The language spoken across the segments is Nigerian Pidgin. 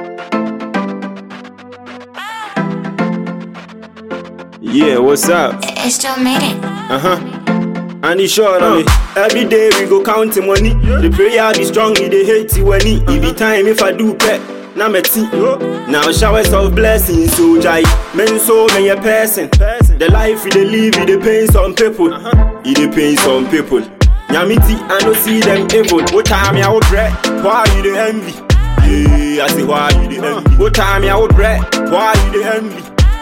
Yeah, what's up? It still made it. Uh huh. And it's sure on me. Every day we go count the money. The prayer be strong, it dey hate it when it. It be time if I do pet. Now me tea. Now showers of blessings, so jai. Men so many a person. The life we dey live, it dey pain some people. It dey pain some people. Nyamiti, I no see them evil. What time ya would bread? Why you the envy? Yeah, I say why you the envy? What time ya would bread? Why you the envy?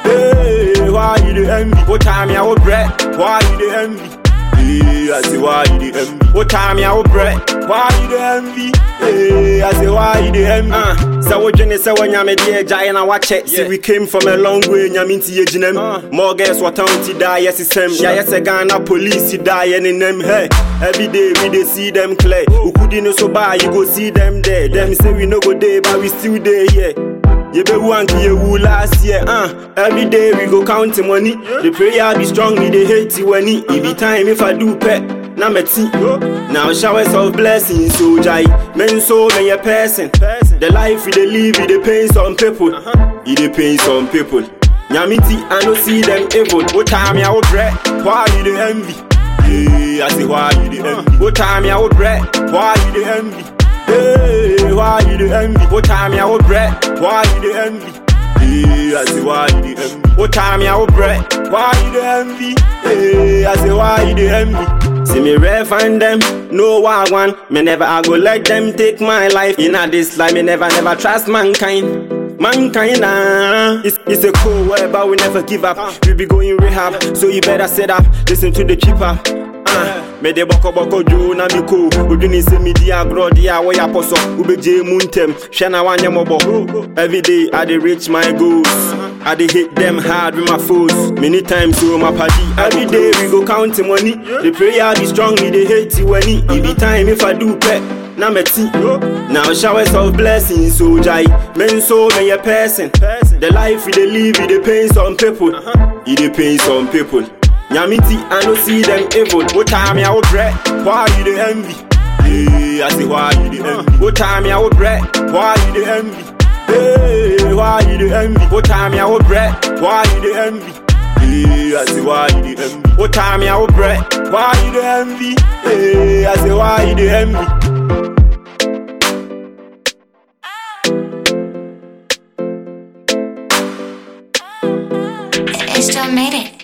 Hey, why you the envy? What time ya would bread? Why you the envy? Hey, I say why you the envy? What time ya would bread? Why you the envy? Hey, I say why you the envy? Uh, so what you say when nyame dear giant I watch it. See we came from a long way, nyame inti ye jinem. More guess what town ti die, yes it's them. Yeah, yes a Ghana police die and in them hey. Every day we dey see them clear. Who could no so bad, you go see them there. Them say we no go there, but we still there, yeah. You be one to you who last year, uh. Every day we go count the money. The prayer be strong, we dey hate it when it. It be time if I do pet. Now me tea. Now showers of blessings, so jai. Men so many a person. The life we dey live, it dey pain some people. It dey pain some people. Nyamiti, I no see them evil. What time ya would bread? Why you the envy? Yeah, I say why you the envy? What time ya would bread? Why you the envy? Hey, why you the envy? What time ya would bread? Why you the envy? Hey, I say why you the envy? What time ya would bread? Why you the envy? Hey, I say why you the envy? See me rare find them, no I want. Me never I go let them take my life. In a this life, me never never trust mankind. Mankind, nah. it's, it's a cool world, but we never give up. We be going rehab, so you better set up. Listen to the cheaper. Uh, me de boko boko jo na mi ko odwini se mi di agro di a wo ya poso ubeje mu ntem hwe na wanye mobo every day i dey reach my goals i dey hit them hard with my foes many times so my party every day we go count the money the prayer be strong we dey hate it when it it be time if i do pet now me tea. Now showers of blessings, so jai. Men so many a person. The life we dey live, it dey pain some people. It dey pain some people. Nyamiti, I no see them evil. What time ya would bread? Why you the envy? Yeah, I say why you the envy? What time ya would bread? Why you the envy? Hey, why you the envy? What time ya would bread? Why you the envy? Yeah, I say why you the envy? What time ya would bread? Why you the envy? Hey, I say why you the envy? It still made it.